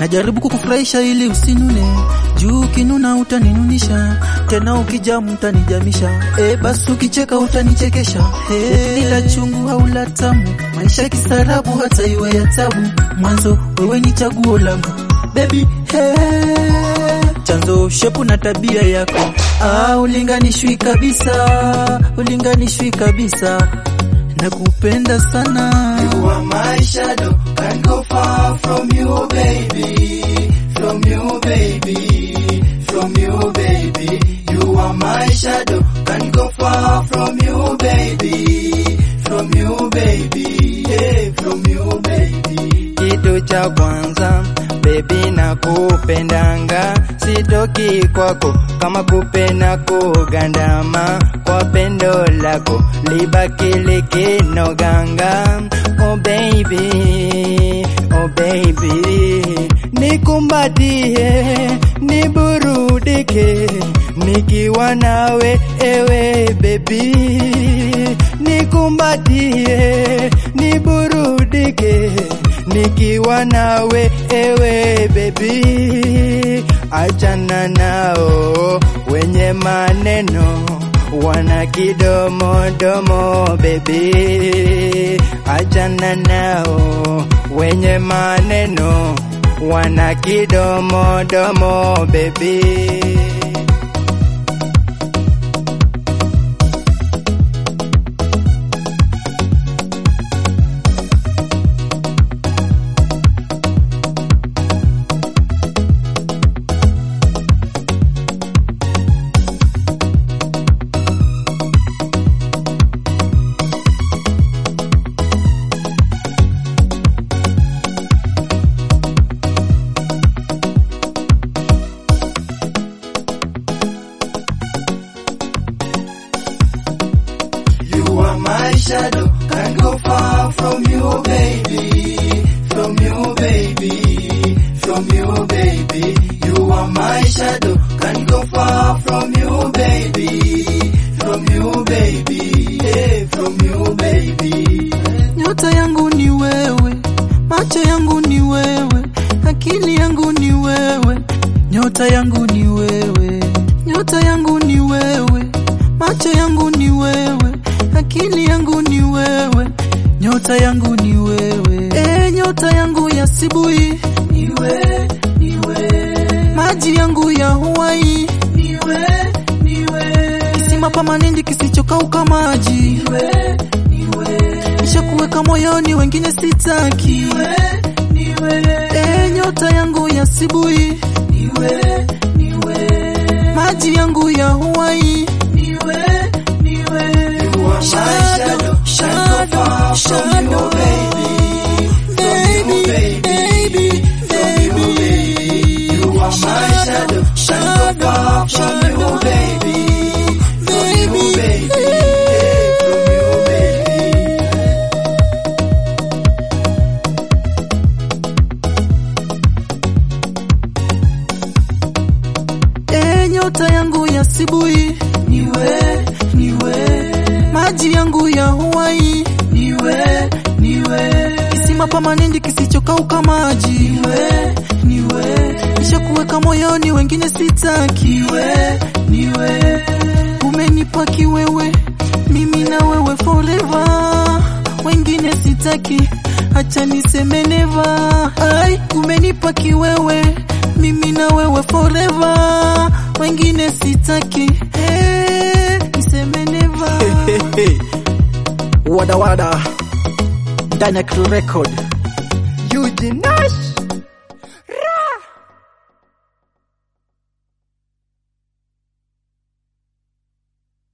najaribu kukufurahisha ili usinune, juu ukinuna utaninunisha, tena ukijamu utanijamisha, e, basi ukicheka utanichekesha. E, ila chungu au la tamu, maisha kistaarabu, hata iwe ya tabu, mwanzo wewe ni chaguo langu baby, hey. Chanzo shepu na tabia yako, ah, ulinganishwi kabisa, ulinganishwi kabisa, nakupenda sana. You are my shadow, can't go far from you, baby. From you, baby. From you, baby. You are my shadow, can't go far from you, baby. From you, baby. Yeah, from you, baby. Kitu cha kwanza baby na kupendanga, sitoki kwako kama kupenda kugandama, kwa pendo lako libaki likinoganga. Oh baby, oh baby, nikumbatie, niburudike nikiwa nawe ewe baby, nikumbatie, niburudike nikiwa nawe ewe baby, achana nao wenye maneno wana kidomodomo baby, achana nao wenye maneno wana kidomodomo baby. You are my shadow, can't go far from you, baby. From you, baby. From you, baby. You are my shadow, can't go far from you, baby. From you, baby. Yeah, from you, baby. Nyota yangu ni wewe, macho yangu ni wewe, akili yangu ni wewe. Nyota yangu ni wewe, nyota yangu ni wewe, macho yangu ni wewe, akili yangu ni wewe. Nyota yangu ni wewe, e, nyota yangu ya Sibui Niwe, niwe, maji yangu ya Hawaii, niwe, niwe, kisima pamanindi kisichokauka maji, niwe, niwe, nishakuweka moyoni, wengine sitaki. niwe, E, nyota yangu ya Sibui niwe, niwe, maji yangu ya Hawaii, niwe, niwe. You are my shadow, can't go far from you, baby. From you, baby. From you, baby. You are my shadow, can't go far from you, baby. From you, baby. Yeah, from you, baby. e, nyota yangu ya Sibui, Niwe, niwe, maji yangu ya Hawaii, niwe, niwe, kisima pamanindi kisichokauka maji, niwe, niwe, nishakuweka moyoni, wengine sitaki. niwe, niwe. Umenipa kiwewe, mimi na wewe forever, wengine sitaki, acha niseme never. Ai, umenipa kiwewe, mimi na wewe forever, wengine sitaki, eh, niseme never. wada wada, Dynamic Record. Eugene Nash